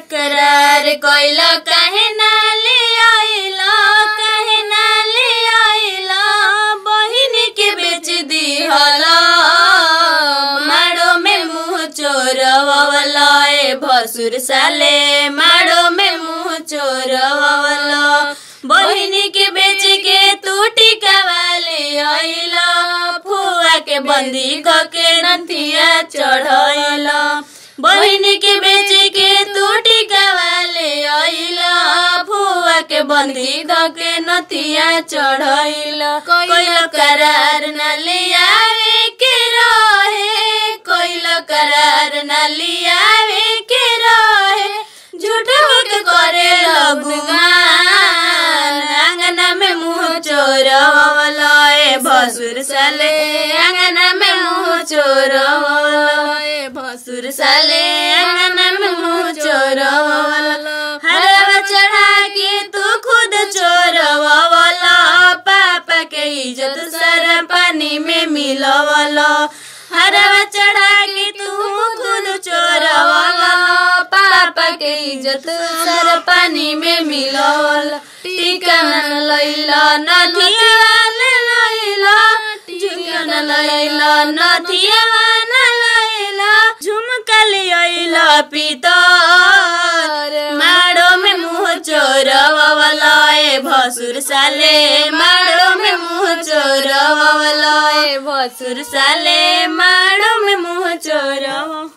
करार कोइल काहे ना ले आइला काहे ना ले आइला बहिन के बेच दिहला माड़ो में मुंह चोरवला ए भसुर साले माड़ो में मुंह चोरवला बहिन के बेच के तू टिकावाले आइला फुआ के बंदी क के नथिया चढ़ैला बहिन के बेच के तू टिकावाले आइला फुआ के बंदी क के नथिया चढ़ैला कोइल करार न लियावे के रहे कोइल करार न लियावे के रहे झूठ के करे लगुमान अंगना में मुंह चोरवला ए भसुर साले अंगना में मुंह चोरवला ए भसुर साले अंगना में मुंह चोरवला हरवा चढ़ा के तू खुद चोरवला पापा के इज्जत सारा पानी में मिलवला हरवा चढ़ा के तू खुद चोरवला पापा के इज्जत सारा पानी में मिलवला टीका न लैला नदिया न लैला झुमका न लैला नदिया न लैला झुमका लैला पितर माड़ो में मुंह चोरवला ए भसुर साले माड़ो में मुंह चोरवला ए भसुर साले माड़ो में मुंह चोरवा